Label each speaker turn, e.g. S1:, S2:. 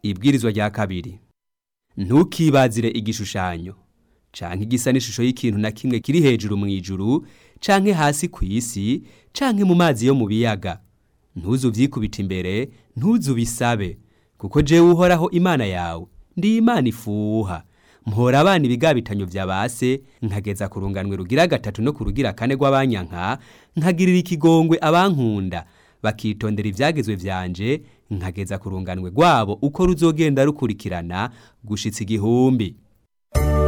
S1: ibwirizwa rya kabiri ntukibazire igishushanyo canke igisa n'ishusho y'ikintu na kimwe kiri hejuru mu ijuru canke hasi ku isi canke mu mazi yo mu biyaga ntuzu vyikubita imbere ntuzu bisabe kuko jewe uhoraho imana yawe ndi imana ifuha mpora abana ibigabitanyo vya base nkageza ku runganwe rugira gatatu no ku rugira kane rw'abanyanka nkagirira ikigongwe abankunda bakitondera ivyagezwe vyanje nkageza ku runganwe rwabo uko ruzogenda rukurikirana gushitsa igihumbi